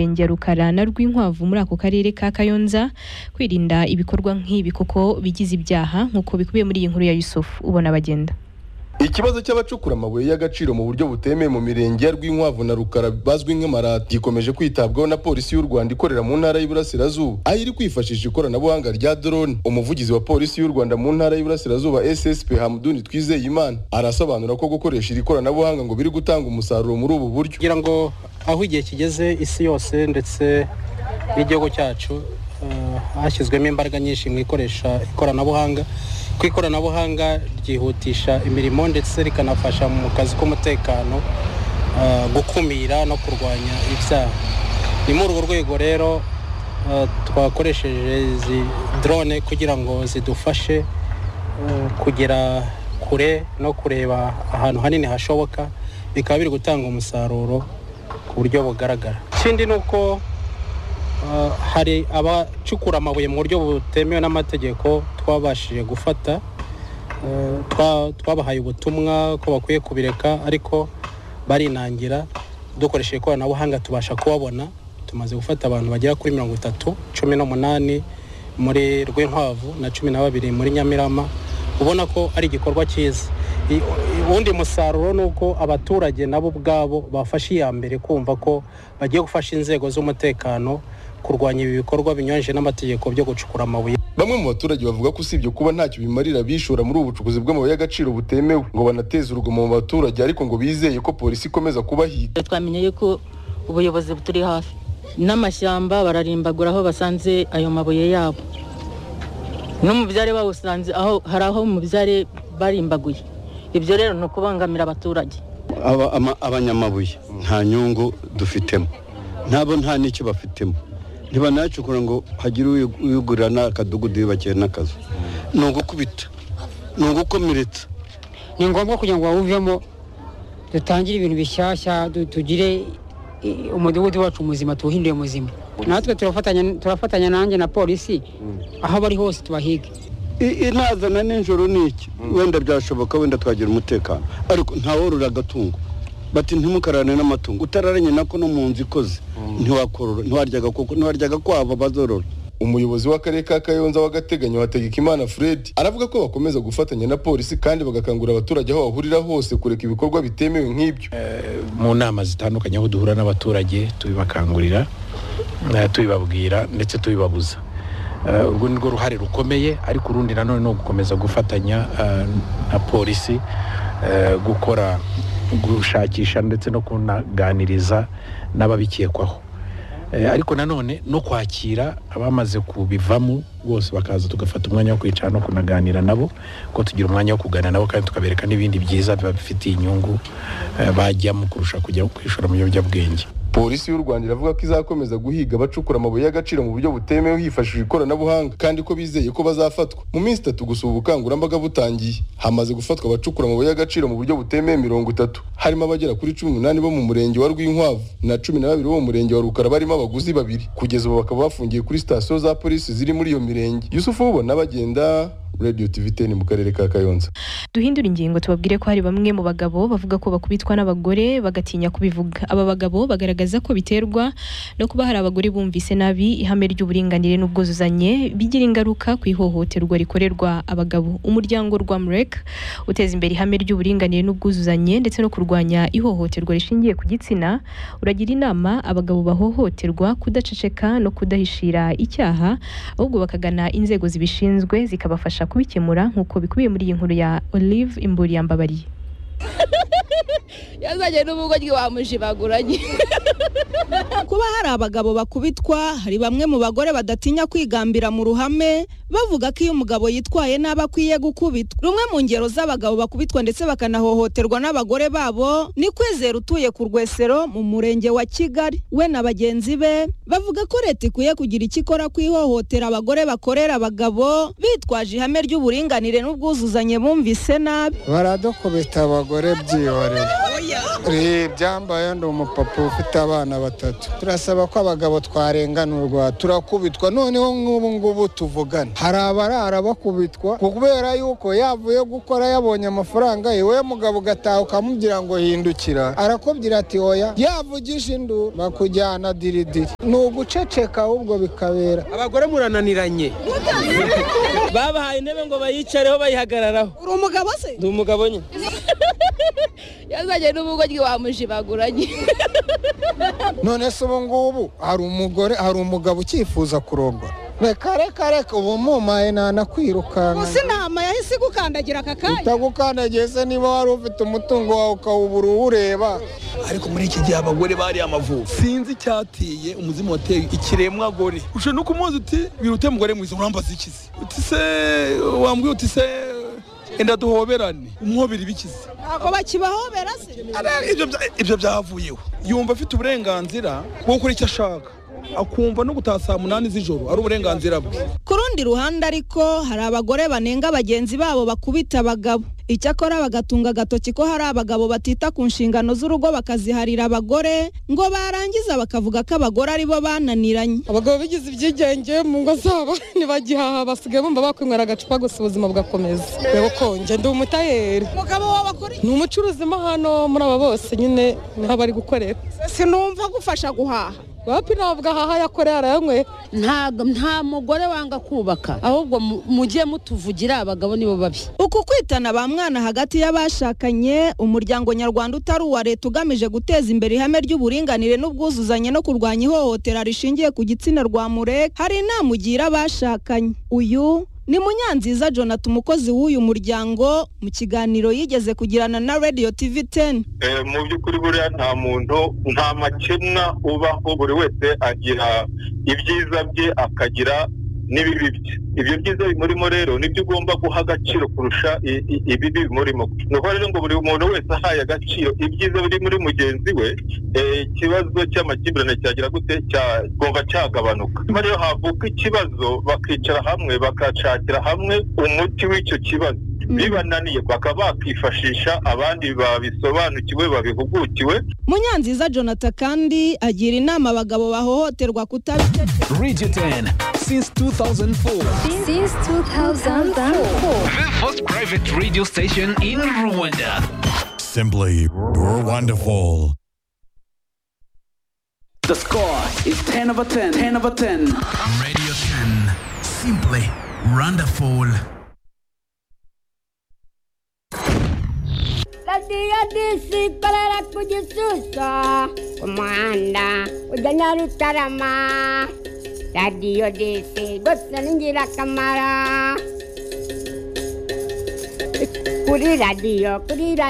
Renge ya rukarana rw'inkwavu muri ako karere ka Kayonza kwirinda ibikorwa nk'ibi kuko bigize ibyaha nk'uko bikubiye muri iyi nkuru ya Yusufu ubona bagenda Ikibazo cy'abacukura amabuye y'agaciro mu buryo butemewe mu mirenge ya Rwinkwavu na Rukara bazwi nk'amarati gikomeje kwitabwaho na polisi y'u Rwanda ikorera mu ntara y'Iburasirazuba aho iri kwifashisha ikoranabuhanga rya drone umuvugizi wa polisi y'u Rwanda mu ntara y'Iburasirazuba SSP Hamduni Twizeyimana arasobanura ko gukoresha iri koranabuhanga ngo biri gutanga umusaruro muri ubu buryo kugira ngo aho igihe kigeze isi yose ndetse n'igihugu cyacu eh, hashyizwemo imbaraga nyinshi mu ikoresha ikoranabuhanga ku ikoranabuhanga ryihutisha imirimo ndetse rikanafasha mu kazi k'umutekano eh, gukumira no kurwanya ibyaha ni muri urwo rwego rero eh, twakoresheje izi drone kugira ngo zidufashe eh, kugera kure no kureba ahantu hanini hashoboka bikaba biri gutanga umusaruro ku buryo bugaragara ikindi ni uko eh, hari abacukura amabuye mu buryo butemewe n'amategeko twabashije gufata Eh, twa- twabahaye ubutumwa ko bakwiye kubireka ariko barinangira dukoresheje ikoranabuhanga tubasha kubabona tumaze gufata abantu bagera kuri mirongo itatu cumi n'umunani muri rwinkwavu na cumi na babiri muri nyamirama ubona ko ari igikorwa cyiza I- uwundi musaruro ni uko abaturage nabo ubwabo bafashe iya mbere kumva ko bagiye gufasha inzego z'umutekano kurwanya ibi bikorwa binyuranyije n'amategeko byo gucukura amabuye Bamwe mu baturage bavuga ko usibye kuba ntacyo bimarira bishora muri ubu bucukuzi bw'amabuye y'agaciro butemewe ngo banateze urugomo mu baturage ariko ngo bizeye ko polisi ikomeza kubahiga twamenye yuko ubuyobozi buturi hafi n'amashyamba bararimbagura aho basanze ayo mabuye yabo n'umubyare bawusanze aho hari aho umubyare barimbaguye ibyo rero ni ukubangamira abaturage Aba- ama- abanyamabuye nta nyungu dufitemo nabo nta n'icyo bafitemo ntibanacukura ngo hagire uyu- uyugurira n'akadugudu yubakiye n'akazu ni ugukubita ni ugukomeretsa ni ngombwa kugira ngo bawuvemo dutangire ibintu bishyashya du- tugire i- umudugudu wacu muzima tuwuhindure muzima natwe turafatanya turafatanya nanjye na polisi aho bari hose tubahige I- inazana nijoro ni iki wenda byashoboka wenda twagira umutekano ariko ntaworora agatungo bati ntimukarane n'amatungo utararanye nako no mu nzu ikoze ntiwakorora ntiwarya agakoko ntiwarya agakwabo bazorora umuyobozi w'akarere ka Kayonza w'agateganyo Hategekimana Fred aravuga ko bakomeza gufatanya na polisi kandi bagakangurira abaturage aho bahurira hose kureka ibikorwa bitemewe nk'ibyo mu nama zitandukanye aho duhura n'abaturage tubibakangurira eh, tubibabwira ndetse tubibabuza Eh, urwo ni rwo ruhare rukomeye ariko urundi nanone ni ugukomeza gufatanya eh, na polisi eh, gukora gushakisha ndetse no kunaganiriza n'ababikekwaho Eh, ariko nanone no kwakira abamaze kubivamo bose bakaza tugafata umwanya wo kwicara no kunaganira nabo ko tugira umwanya wo kuganira nabo kandi tukabereka n'ibindi byiza biba bifitiye inyungu eh, bajyamo kurusha kujya kwishora mu biyobyabwenge polisi y'u Rwanda iravuga ko izakomeza guhiga abacukura amabuye y'agaciro mu buryo butemewe hifashishijwe ikoranabuhanga kandi ko bizeye ko bazafatwa mu minsi itatu gusa ubu bukangurambaga butangiye hamaze gufatwa abacukura amabuye y'agaciro mu buryo butemewe mirongo itatu harimo abagera kuri cumi n'umunani bo mu murenge wa Rwinkwavu na cumi na babiri bo mu murenge wa Rukara barimo abaguzi babiri kugeza ubu bakaba bafungiye kuri sitasiyo za polisi ziri muri iyo mirenge Yusufu ubona bagenda Radio TV 10 mu karere ka Kayonza duhindura ingingo tubabwire ko hari bamwe mu bagabo bavuga ko bakubitwa n'abagore bagatinya kubivuga aba bagabo bagaragaza ko biterwa no kuba hari abagore bumvise nabi ihame ry'uburinganire n'ubwuzuzanye bigira ingaruka ku ihohoterwa rikorerwa abagabo umuryango rwa murek uteza imbere ihame ry'uburinganire n'ubwuzuzanye ndetse no kurwanya ihohoterwa rishingiye ku gitsina uragira inama abagabo bahohoterwa kudaceceka no kudahishira icyaha ahubwo bakagana inzego zibishinzwe zikabafasha kubikemura nk'uko bikubiye muri iyi nkuru ya Olive Imburi yambabariye yazanye n'ubugoryi wamujibaguranye kuba hari abagabo bakubitwa hari bamwe mu bagore badatinya kwigambira mu ruhame bavuga ko iyo umugabo yitwaye nabi akwiye gukubitwa rumwe mu ngero z'abagabo bakubitwa ndetse bakanahohoterwa n'abagore babo ni kwizera utuye ku rwesero mu murenge wa kigali we na bagenzi be bavuga ko leta ikwiye kugira icyo ikora ku ihohotera abagore bakorera abagabo bitwaje ihame ry'uburinganire n'ubwuzuzanye bumvise nabi baradukubita abagore byihoreye oya Eh, byambaye ndi umupapa ufite abana batatu turasaba ko abagabo twarenganurwa turakubitwa noneho nk'ubu ngubu tuvugane hari abarara bakubitwa kubera yuko yavuye gukora yabonye amafaranga iwe mugabo ugataha ukamubwira ngo hindukira arakubwira ati oya yavugije induru bakujyana diridiri ni uguceceka ahubwo bikabera abagore murananiranye babahaye intebe ngo bayicareho bayihagararaho uri umugabo se ndi umugabo nyine yazanye n'ubugoryi wamuje baguranye none se ubu ngubu hari umugore hari umugabo ucyifuza kurongora reka reka reka ubu mumaye ntanakwirukanka gusa inama yahise igukandagira aka kanya itagukandagiye se niba wari ufite umutungo wawe ukawubura uwureba ariko muri iki gihe abagore bari amavubi sinzi icyateye umuzimu wateye ikiremwa gore ushe no kumuzi uti birute mugore mwiza urambaza iki se uti se wambwiye uti se enda duhoberane umwobera ibikize ntabwo bakibahobera se Ara- ibyo bya- ibyo byavuyeho yumva afite uburenganzira bwo gukora icyo ashaka akumva no gutaha saa munani z'ijoro ari uburenganzira bwe ku rundi ruhande ariko hari abagore banenga bagenzi babo bakubita abagabo icyakora bagatunga agatoki ko hari abagabo batita ku nshingano z'urugo bakaziharira abagore ngo barangiza bakavuga ko abagore ari bo bananiranye abagabo bigize ibyigenge mu ngo zabo ntibagihaha basigaye bumva bakwinywera agacupa gusa ubuzima bugakomeza reba uko njye ndi umutayeri umugabo wawe akora ni umucuruzi mo hano muri aba bose nyine niho aba ari gukorera sinumva agufasha guhaha wapi ntabwo ahaha yakorera arayanywera ntabwo nta mugore wanga kubaka ahubwo mu- mujye mutuvugira abagabo nibo babi uku kwitana ba mwana hagati y'abashakanye umuryango nyarwanda utari uwa leta ugamije guteza imbere ihame ry'uburinganire n'ubwuzuzanye no kurwanya ihohotera rishingiye ku gitsina rwa murek hari inama ugira abashakanye uyu ni munyanziza jonathan umukozi w'uyu muryango mu kiganiro yigeze kugirana na radio tv 10 Eh, mu by'ukuri buriya nta muntu nta makemwa ubaho buri wese agira ibyiza bye akagira n'ibibi bye ibyo byiza bimurimo rero nibyo ugomba guha agaciro kurusha i- i- ibibi bimurimo ni ukuvuga rero ngo buri muntu wese ahaye agaciro ibyiza biri muri mugenzi we eh, ikibazo cy'amakimbirane cyagira gute cyagomba cyagabanuka nyuma rero havuka ikibazo bakicara hamwe bakashakira hamwe umuti w'icyo kibazo bibananiye bakaba bakifashisha abandi babisobanukiwe babihugukiwe munyanziza jonathan kandi agira inama abagabo bahohoterwa kutabikeka Radio 10 since 2004. Since 2004. The first private radio station in Rwanda. Simply wonderful. The score is 10 over 10. 10 over 10. Radio 10 simply wonderful. radiyo disi ikorera ku gisusa ku muhanda ujya nyarutarama radiyo disi rwose ni ingirakamaro kuri radiyo kuri radiyo